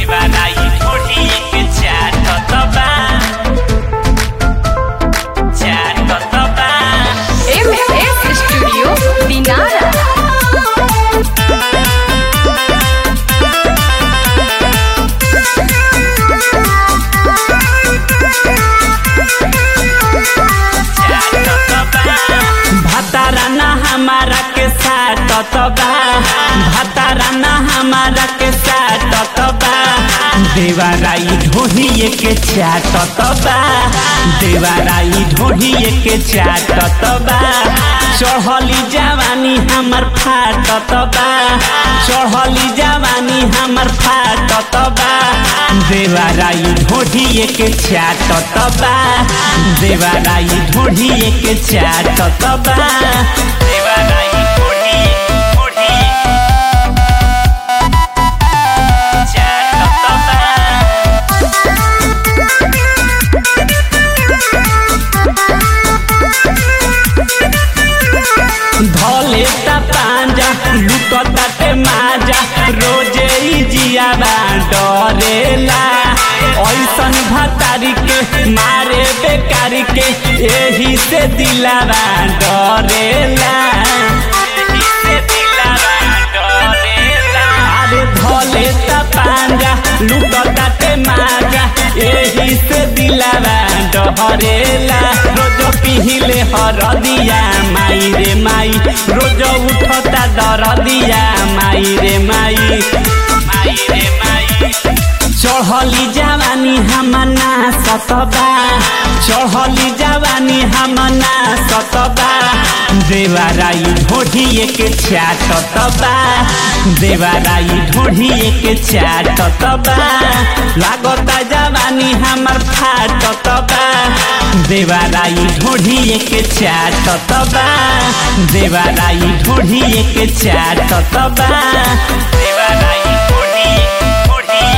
देवाराई ढोढ़िए के चाटत बा चाटत बा एम एस स्टूडियो दिनारा भताराना हमारा के साथ बा भताराना हमारा के साथ बा देवाराई ढोहिए के चाटत बा देवाराई ढोहिए के चाटत बा चढ़ली जवानी हमर फाटत बा चढ़ली जवानी हमर फाटत बा देवाराई ढोढ़िए के चाटत बा देवाराई ढोढ़िए के चाटत बा देवाराई ढोढ़िए ढोढ़िए चाटत बा धले ता पांजा लुटता ते माजा रोजे ही जियाबा डरेला ऐसन भतारी के मारे बेकारी के एही से दिलावा डरेला एही से दिलावा डरेला अरे धले ता पांजा लुटता ते माजा एही से दिलावा डरेला रोज पिहिले हरदिया माई रे माई रोज उठता दरदिया माई रे माई माई रे माई चढ़ली जवानी हमना सतबा चढ़ली जवानी हमना सतबा देवाराई ढोढ़िए के चाटतबा देवाराई ढोढ़िए के चाटतबा लागता जवानी हमर फाटतबा देवाराई ढोढ़िए के चाटतबा देवाराई ढोढ़िए के चाटतबा देवाराई ढोढ़िए ढोढ़िए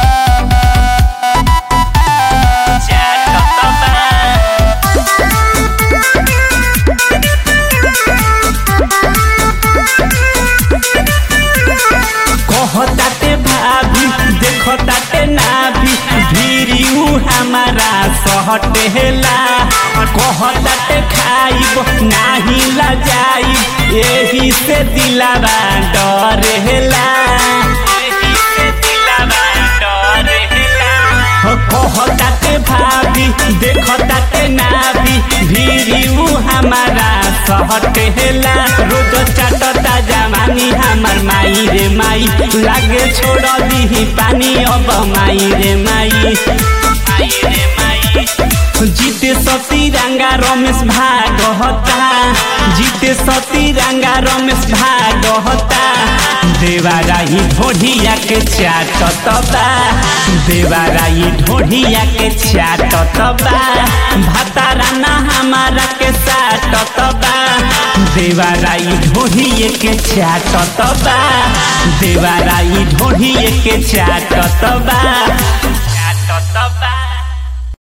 कहताते भाभी देखताते नाभी भीरी उ हमारा सहटेला कहताते खाइब नाही लजाइब एही से दिलावा डरेला एही से दिलावा डरेला हो कहताते भाभी देखताते नाभी भीरी उ हमारा सहटेला रोज चाटता जवानी हमर माई रे माई लागे छोड़ दी पानी अब माई रे माई माई रे माई जीते सती रंगा रमेश भागहता जीते सती रंगा रमेश भागहता देवाराई ढोढ़िया के चाटतबा देवाराई ढोढ़िया के चाटतबा भताराना हमारा के साटतबा देवाराई ढोढ़िए के चाटतबा देवाराई ढोढ़िए के चाटतबा